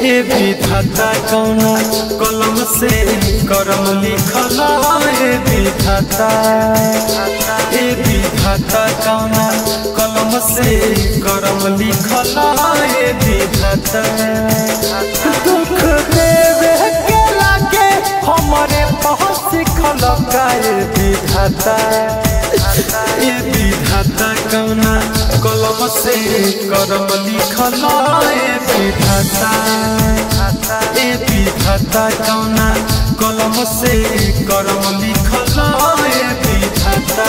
ए विधाता कौना कलम से करम लिखल ए विधाता ए विधाता कौना कलम से करम लिखल ए विधाता दुख देवे के लागे हमरे पहुँच सिखल काए विधाता ए विधाता कौना कलम से करम लिखल ए विधाता ए विधाता कौना कलम से करम लिखल ए विधाता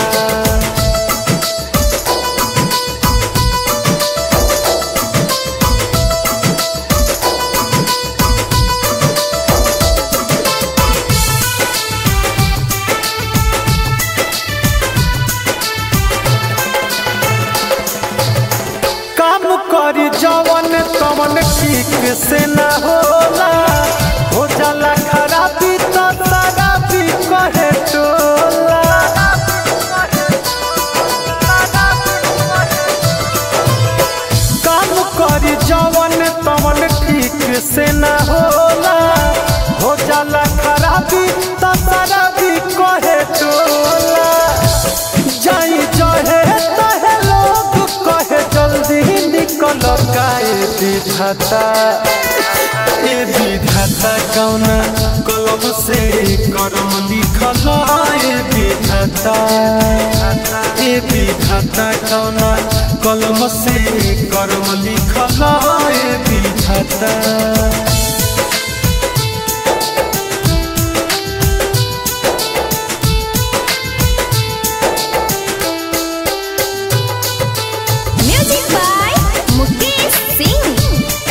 काम करी जवन तवन ठीक से न होला हो जाला खराबी तो शराबी कहे टोला काम करी जवन तवन ठीक से न होला हो जाला खराबी तो शराबी कहे टोला जाई जहे तहे लोग कहे जल्दी निकल काए विधाता ए विधाता कौना कलम से करम लिखल ए विधाता ए विधाता कौना कलम से करम लिखल ए विधाता Music by Mukesh Singh.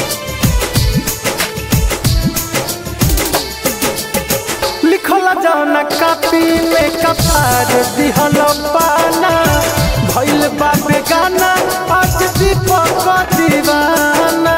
लिखल जाना कापी में कपार दिहल पाना भइल बा बेगाना आज दीपक दीवाना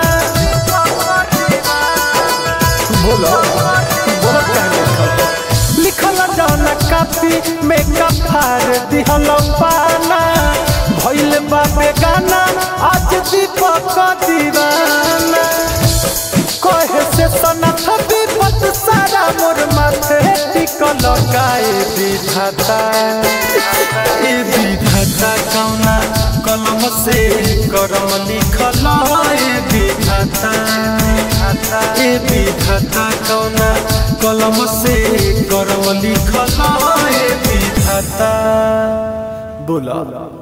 बोलो बोलो कहने लिखल जाना कापी में कपार दिहल पाना भइल बा बेगाना आज दीपक दीवाना कहे से सनथ विपत सारा मोर माथे टिकल गाए विधाता ए विधाता कौना कलम से करम लिखल ए विधाता ए विधाता कौना कलम से करम लिखल ए विधाता बोला